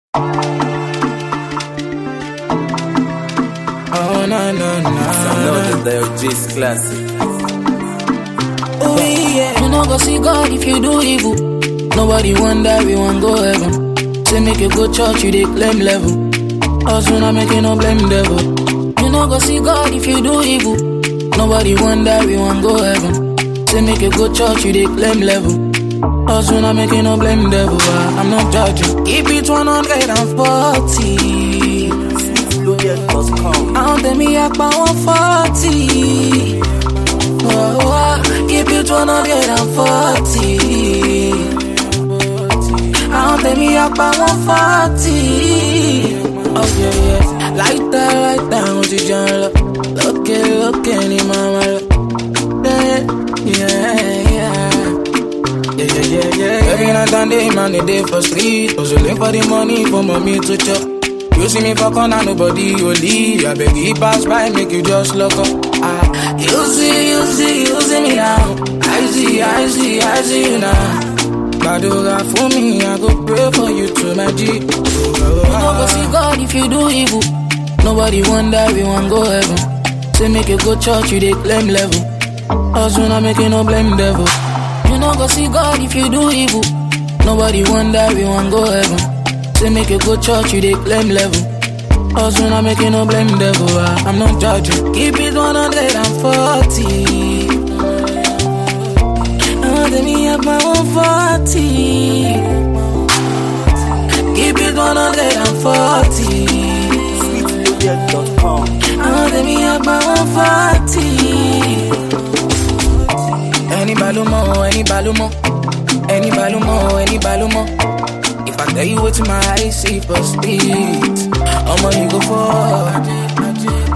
Oh, na, na, na. Download the Diogenes classic. Oh, yeah. You no go see God if you do evil. Nobody wonder we want go heaven. Say make you go church, you dey claim level. Us we not making no blame devil. You no go see God if you do evil. Nobody wonder we want go heaven. Say make you go church, you dey claim level. Us we not making no blame devil. ah, I'm not judging. Keep it 140. Loaded.com. Àwọn tèmi apá wọn fọ́ọ̀tì. Keep it one hundred and forty. Àwọn tèmi apá wọn fọ́ọ̀tì. Láìta láìta àwọn ti jẹun lọ. Lókè lókè ni màmá lọ. Yeah, yeah, yeah. Yeah, yeah, yeah, yeah. Every night and day, man, they day for street. Hustling for the money for mommy to chop. You see me for corner, nobody will leave. I beg you pass by, make you just look up. Ah, you see, you see, you see me now. I see, I see, I see you now. Badoga for me, I go pray for you to my G. You no go see God if you do evil. Nobody wonder we want go heaven. Say make you go church, you dey claim level. Us we not making no blame devil. You no go see God if you do evil. Nobody wonder we want go heaven. Say make you go church, you dey claim level. Us we not making no blame devil. ah, I'm not judging. Keep it 140. Oh, let me have my 140. Keep it 140. Loaded.com. Oh, let me have my 140. Any balumo, any balumo, any balumo, any balumo. If I tell you what my eyes see for speed, I'ma you go for.